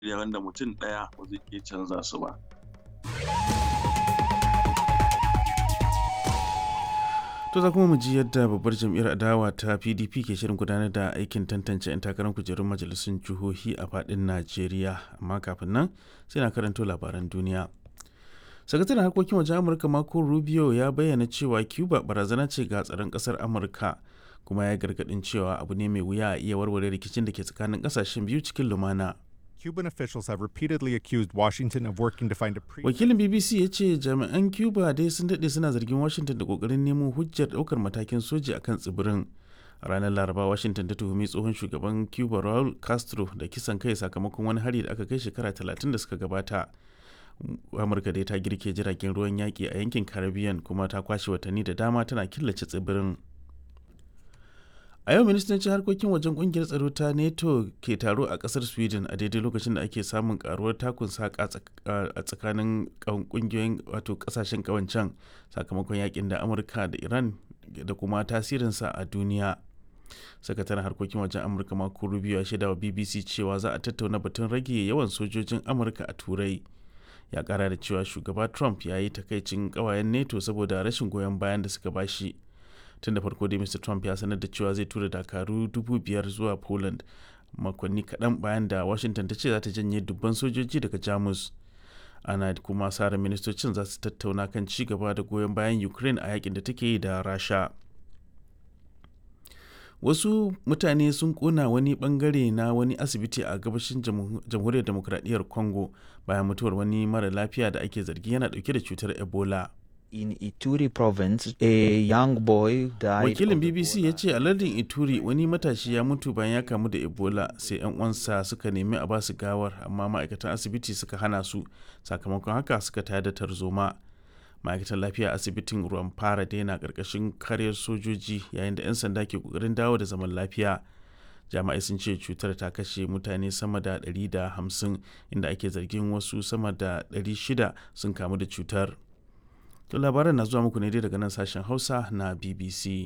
wanda mutum ɗaya ba zai iya canza su ba. To za kuma mu ji yadda babbar jam'iyyar adawa ta PDP ke shirin gudanar da aikin tantance 'yan takarar kujerun majalisun jihohi a faɗin Najeriya. Amma kafin nan sai na karanto labaran duniya. Sakataren harkokin wajen Amurka Marco Rubio ya bayyana cewa Cuba barazana ce ga tsaron ƙasar Amurka kuma ya gargaɗin cewa abu ne mai wuya a iya warware rikicin da ke tsakanin ƙasashen biyu cikin lumana. Cuban officials have repeatedly accused Washington of working to find a pre Wakilin BBC ya ce jami'an Cuba dai sun daɗe suna zargin Washington da ƙoƙarin nemo hujjar ɗaukar matakin soji akan tsibirin. A ranar Laraba, Washington ta tuhumi tsohon shugaban Cuba Raul Castro da kisan kai sakamakon wani hari da aka kai shekara 30 da suka gabata. Amurka dai ta girke jiragen ruwan yaƙi a yankin Caribbean kuma ta kwashe watanni da dama tana killace tsibirin. a yau ministocin harkokin wajen kungiyar tsaro ta nato ke taro a kasar sweden a daidai lokacin da ake samun karuwar takun saka a tsakanin kungiyoyin wato kasashen kawancan sakamakon yakin da amurka da iran da kuma tasirinsa a duniya sakataren harkokin wajen amurka mako rubio ya shaida wa bbc cewa za a tattauna batun rage yawan sojojin amurka a turai ya kara da cewa shugaba trump ya yi takaicin kawayen nato saboda rashin goyon bayan da suka bashi tun da farko dai mr trump ya sanar da cewa zai tura dakaru dubu biyar zuwa poland makonni kaɗan bayan da washington ta ce za ta janye dubban sojoji daga jamus ana kuma sara ministocin za su tattauna kan ci gaba da goyon bayan ukraine a yakin da take yi da rasha wasu mutane sun kona wani bangare na wani asibiti a gabashin jamhuriyar demokradiyyar congo bayan mutuwar wani mara lafiya da ake zargi yana dauke da cutar ebola in Ituri province, a young boy died. Wakilin BBC ya ce a lardin Ituri wani matashi ya mutu bayan ya kamu da Ebola sai 'yan uwansa suka nemi a basu gawar amma ma'aikatan asibiti suka hana su sakamakon haka suka tayar da tarzoma. Ma'aikatan lafiya asibitin ruwan fara daina karkashin karyar sojoji yayin da 'yan sanda ke kokarin dawo da zaman lafiya. Jami'ai sun ce cutar ta kashe mutane sama da 150 inda ake zargin wasu sama da 600 sun kamu da cutar. To labaran na zuwa muku ne dai daga nan sashen Hausa na BBC.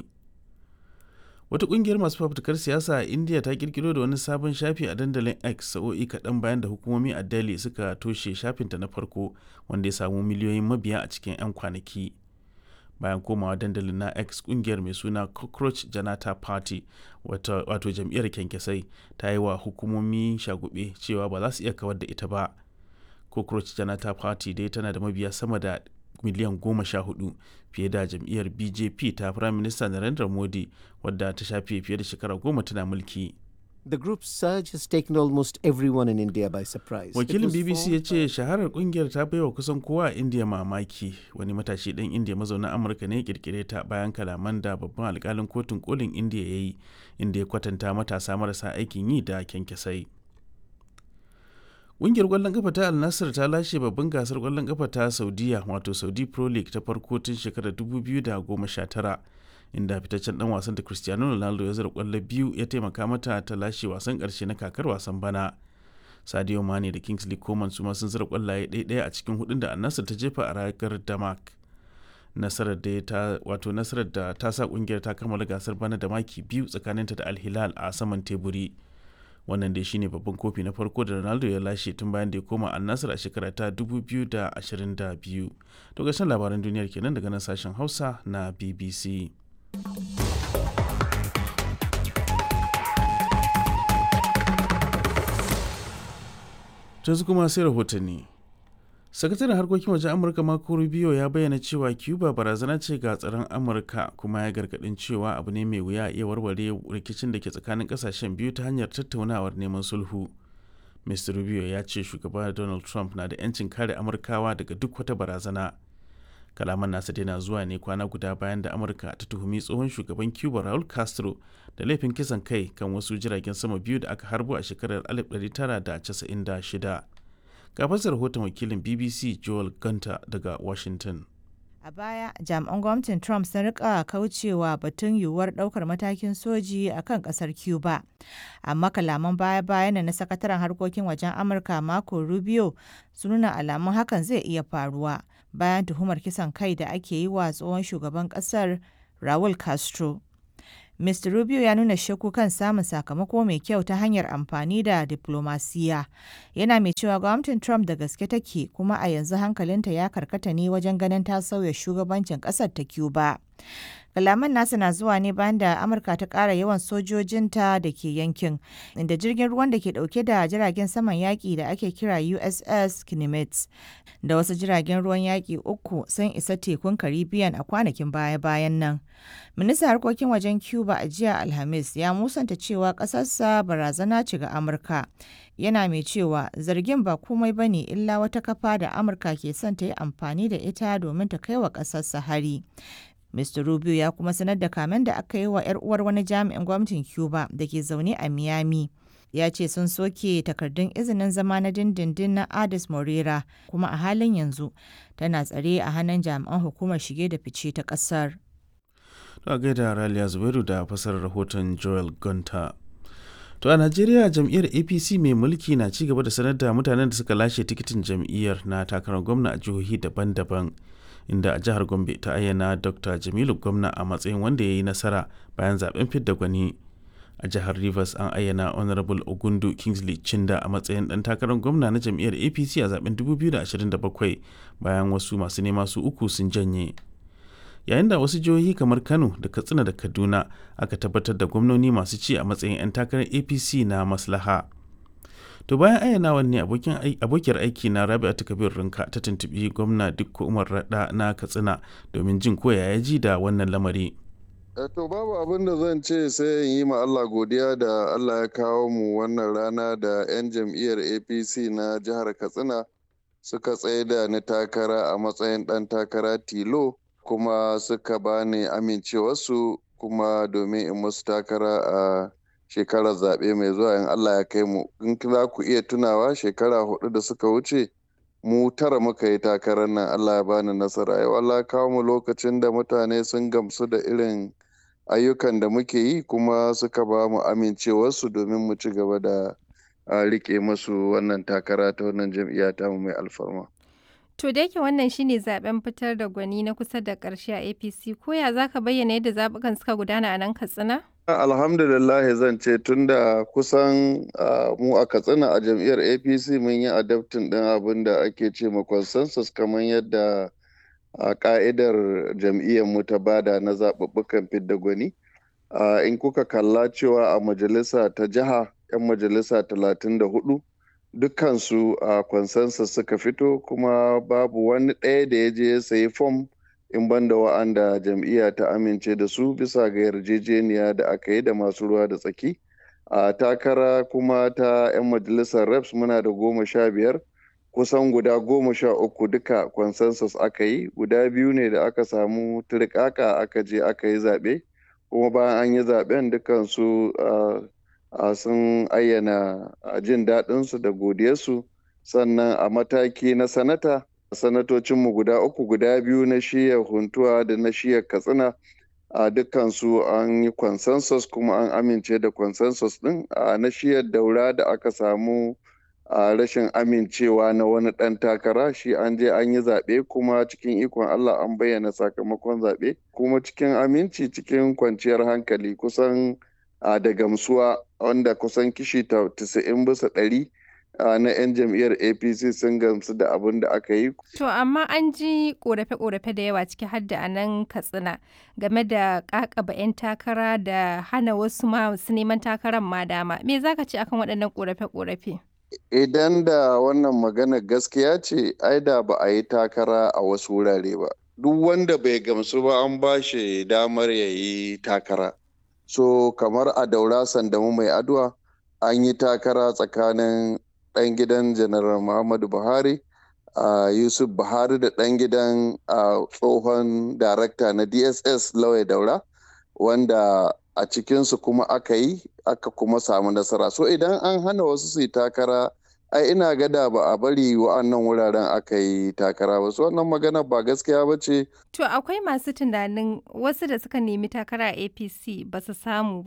Wata kungiyar masu fafutukar siyasa a India ta kirkiro da wani sabon shafi a dandalin X sa'o'i kaɗan bayan da hukumomi a Delhi suka toshe shafinta na farko wanda ya samu miliyoyin mabiya a cikin 'yan kwanaki. Bayan komawa dandalin na X kungiyar mai suna Cockroach Janata Party wato jam'iyyar kyankyasai ta yi wa hukumomi shagube cewa ba za su iya kawar da ita ba. Cockroach Janata Party dai tana da mabiya sama da miliyan goma sha hudu fiye da jam'iyyar bjp ta prime minister narendra modi wadda ta shafe fiye da shekara goma tana mulki The group's surge has taken almost everyone in India by surprise. wakilin bbc ya ce shaharar kungiyar ta baiwa kusan kowa a india mamaki wani matashi ɗan india mazaunin amurka ne kirkire ta bayan kalaman da babban alkalin kotun kolin india ya yi inda ya kwatanta matasa marasa aikin yi da kyankyasai Ƙungiyar ƙwallon ƙafa ta Al Nassr ta lashe babban gasar ƙwallon ƙafa ta Saudiya wato Saudi Pro League ta farko tun shekarar 2019 inda fitaccen dan wasan da Cristiano Ronaldo ya zira ƙwallo biyu ya taimaka mata ta lashe wasan ƙarshe na kakar wasan bana. Sadio Mane da Kingsley Coman su ma sun zira ƙwallaye ɗaya a cikin hudun da Al Nassr ta jefa a ragar Damak. Nasarar da ta wato nasarar da ta sa ƙungiyar ta kammala gasar bana da maki biyu tsakaninta da Al Hilal a saman teburi. wannan dai shine babban kofi na farko da ronaldo ya lashe tun bayan da ya koma annasar a shekara ta 2022 to gashin labaran duniyar kenan daga nan sashen hausa na bbc yanzu kuma sai rahotanni sakataren harkokin wajen amurka marco rubio ya bayyana cewa cuba barazana ce ga tsaron amurka kuma ya gargadin cewa abu ne mai wuya iya warware rikicin da ke tsakanin kasashen biyu ta hanyar tattaunawar neman sulhu mr rubio ya ce shugaba donald trump na da 'yancin kare amurkawa daga duk wata barazana kalaman nasa na zuwa ne kwana guda bayan da amurka ta tuhumi tsohon shugaban cuba raul castro da laifin kisan kai kan wasu jiragen sama biyu da aka harbo a shekarar 1996 ga fasar rahoton wakilin bbc joel gunter daga washington A baya, jami'an gwamnatin Trump sun rika kaucewa batun yiwuwar daukar matakin soji a kan kasar Cuba. Amma kalaman baya-bayan na sakataren harkokin wajen Amurka Marco Rubio sun nuna alamun hakan zai iya faruwa bayan tuhumar kisan kai da ake yi wa tsohon shugaban kasar Raul Castro. Mr. Rubio ya nuna shakku kan samun sakamako mai kyau ta hanyar amfani da diplomasiya. Yana mai cewa gwamnatin Trump da gaske take kuma a yanzu hankalinta ya karkata ne wajen ganin ta sauya shugabancin ƙasar ta Cuba. Kalaman nasa na zuwa ne bayan da Amurka ta ƙara yawan sojojinta da ke yankin, inda jirgin ruwan da ke ɗauke da jiragen saman yaƙi da ake kira USS Kinemets da wasu jiragen ruwan yaƙi uku sun isa tekun Caribbean a kwanakin baya-bayan nan. Ministan harkokin wajen Cuba a jiya Alhamis ya musanta cewa ƙasarsa barazana ce ga Amurka. Yana mai cewa zargin ba komai ba ne illa wata kafa da Amurka ke son ta yi amfani da ita domin ta kai wa ƙasarsa hari. Mr. Rubio ya kuma sanar da kamen da aka yi wa 'yar uwar wani jami'in gwamnatin Cuba da ke zaune a Miami. Ya ce sun soke takardun izinin zama na dindindin na Adis Morera kuma a halin yanzu tana tsare a hannun jami'an hukumar shige da fice ta ƙasar. To a gaida Raliya Zubairu da fasarar rahoton Joel Gunter. To a Najeriya jam'iyyar APC mai mulki na ci gaba da sanar da mutanen da suka lashe tikitin jam'iyyar na takarar gwamna a jihohi daban-daban. inda a jihar gombe ta ayyana dr jamilu gwamna a matsayin wanda ya yi nasara bayan zaben fidda gwani a jihar rivers an ayyana honorable ogundu kingsley chinda a matsayin dan takarar gwamna na jam'iyyar apc a zaben 2027 bayan wasu masu nema su uku sun janye yayin da wasu jihohi kamar kano da katsina da kaduna aka tabbatar da gwamnoni masu ci a matsayin 'yan takarar apc na maslaha To bayan ayyanawan ne abokiyar aiki na Rabi'atu Kabir Rinka ta tuntubi gwamna Dikko Umar Rada na Katsina domin jin koya ya ji da wannan lamari. To babu abin da zan ce sai in yi ma Allah godiya da Allah ya kawo mu wannan rana da 'yan jam'iyyar APC na jihar Katsina suka tsaye da ni takara a matsayin ɗan takara tilo kuma suka bani amincewarsu kuma domin in musu takara a shekarar zaɓe mai zuwa in Allah ya kai mu in za ku iya tunawa shekara hudu da suka wuce mu tara muka yi takarar nan Allah ya bani nasara yau Allah ya kawo mu lokacin da mutane sun gamsu da irin ayyukan da muke yi kuma suka ba mu amincewarsu domin mu ci gaba da rike musu wannan takara ta wannan jam'iyya ta mu mai alfarma. To da yake wannan shine zaben fitar da gwani na kusa da ƙarshe a APC ko ya zaka bayyana yadda zabukan suka gudana a nan Katsina? Alhamdulillah zan ce tunda kusan mu a Katsina a jam'iyyar APC mun yi adaptin ɗin abin da ake ce ma consensus kamar yadda a ka'idar jam'iyyar mu ta bada na zaɓuɓɓukan fidda gwani. In kuka kalla cewa a majalisa ta jiha 'yan majalisa talatin da hudu dukkansu a consensus suka fito kuma babu wani ɗaya da ya je ya sayi fom in banda wa'anda jam'iyya ta amince da su bisa ga yarjejeniya da aka yi da masu ruwa da tsaki a takara kuma ta 'yan majalisar reps muna da goma sha biyar kusan guda goma sha uku duka consensus aka yi guda biyu ne da aka samu turkaka aka je aka yi zaɓe kuma bayan an yi zaɓen dukansu sun ayyana jin daɗinsu da godiyarsu sannan a mataki na sanata sanatocinmu guda uku guda biyu na shiyar huntuwa da na shiyar katsina a dukkansu an yi consensus kuma an amince da consensus din a na shiyar daura da aka samu a rashin amincewa na wani ɗan takara shi an je an yi zaɓe kuma cikin ikon Allah an bayyana sakamakon zaɓe kuma cikin aminci cikin kwanciyar hankali kusan da gamsuwa wanda kusan kishi 90 bisa ɗari na 'yan jam'iyyar apc sun gamsu da abin da aka yi. To amma an ji korafe-korafe da yawa ciki har da anan katsina game da kakaba 'yan takara da hana wasu masu neman takarar ma dama. Me za ka ce akan waɗannan korafe-korafe? Idan da wannan magana gaskiya ce, ai da ba a yi takara a wasu wurare ba. Duk wanda bai gamsu ba an ba shi damar ya yi takara. So kamar a daura sandamu mai adwa an yi takara tsakanin ɗan gidan janaral muhammadu buhari uh, yusuf buhari da ɗan gidan uh, tsohon darakta na dss lawai daura wanda a cikinsu kuma aka yi aka kuma samu nasara so idan an hana wasu su yi takara ai ina gada ba a bari wa'annan wuraren aka yi takara ba su wannan magana ba gaskiya ba ce to akwai masu tunanin wasu da suka nemi takara a apc ba su samu